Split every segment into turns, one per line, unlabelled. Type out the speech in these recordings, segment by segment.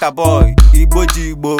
Kaka boy, Igbo ji Igbo.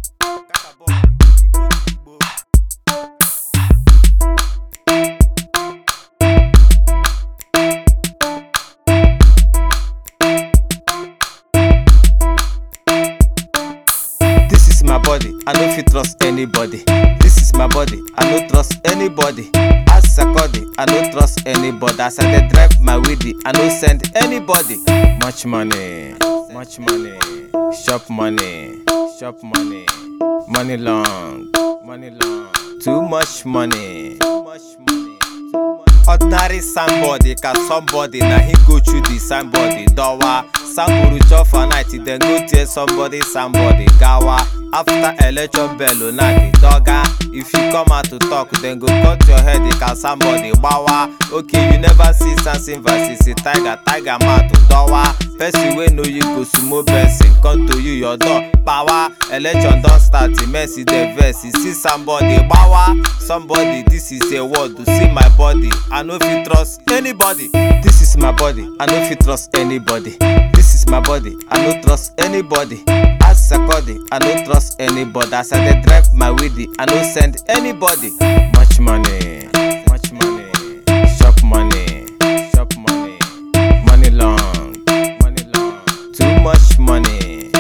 This is my body, I no fit trust anybody. This is my body, I no trust anybody. As Sakodi, I no trust anybody. As I dey drive my weedy, I no send anybody. Much money, much money, shop money, shop money, money long, money long. Too much money, too much money. ordinary somebody ka somebody na him go through the somebody dowa samburu chop for night then go tear somebody somebody gawa after election bell una the doga if you come out to talk then go cut your head ka somebody gbawa okay you never see samson versus a tiger tiger mouth dowa person wey know you go sumo person come to you your door power election don start mercy dey vex you see somebody gbawa somebody this is a word to see my body i no fit trust anybody this is my body i no fit trust anybody this is my body i no trust anybody as sakodi i no trust anybody as i dey drive my weedy i no send anybody much money much money shop money shop money money long money long too much money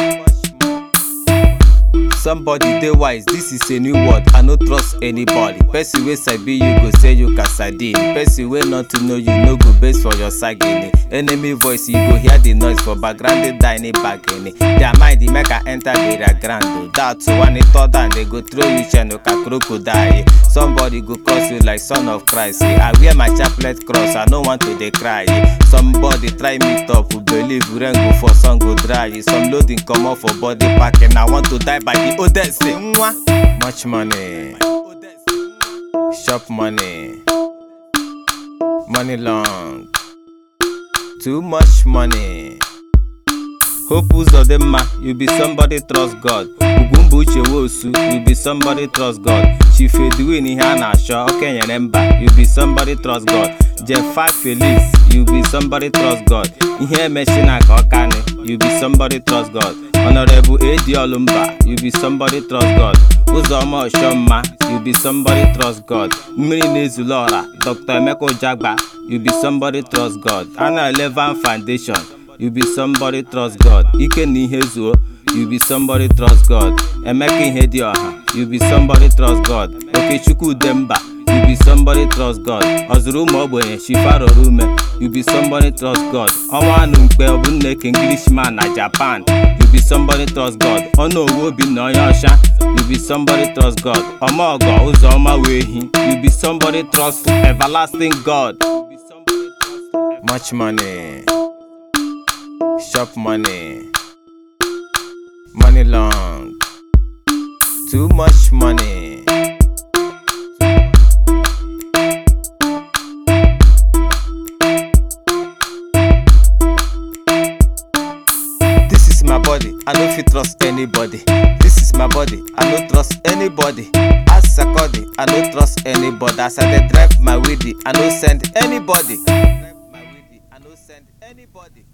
somebody dey wise this is a new word i no trust anybody person wey sabi you go say you casadine person wey not to know you no go base for your sagini enemy voice you go hear the noise for background dey die any bagini their mind dey make i enter their ground o that one e third and they go throw you chain ka crocodile somebody go curse you like son of christ eh. i wear my chaplet cross i no want to dey cry eh. somebody try meet up believe rain go fall sun go dry eh. some loading comot for body packing i want to die by the oldest eh. nwa. much money shop money money long too much money. Hope Uzodinma, you be somebody trust God. Ugwumba Uche Wosu, you be somebody trust God. Chief Edwin ihe a na-achọ okenyere mba, you be somebody trust God. Jefa Felix, you be somebody trust God. Ihe emechina ka ọkani, you be somebody trust God. Honorable Edi Olumba, you be somebody trust God. Uzoma Oshomma, you be somebody trust God. Mmiri na-ezulu ọra, Dr. Emeka Ojagba, you be somebody trust God. Ana Eleven Foundation, you be somebody trust God. Ike na ihe zuo, you be somebody trust God. Emeka ihe dị ọha, you be somebody trust God. Okechukwu Udemba, you be somebody trust God. Ọzụrụ ụmụ ogbenye Shifaroro ume, you be somebody trust God. Ọnwa anụ mkpe ọbụnneke Englishman na Japan, you be somebody trust God. Ọnụ owu Obinna onye ọcha, you be somebody trust God. Ọmọgọ ụzọma wee hi, you be somebody trust everlasting God. Much money. shop money money long too much money this is my body i no fit trust anybody this is my body i no trust anybody as sakodi i no trust anybody as i dey drive my weedy i no send anybody. Drive my weedy, I no send anybody.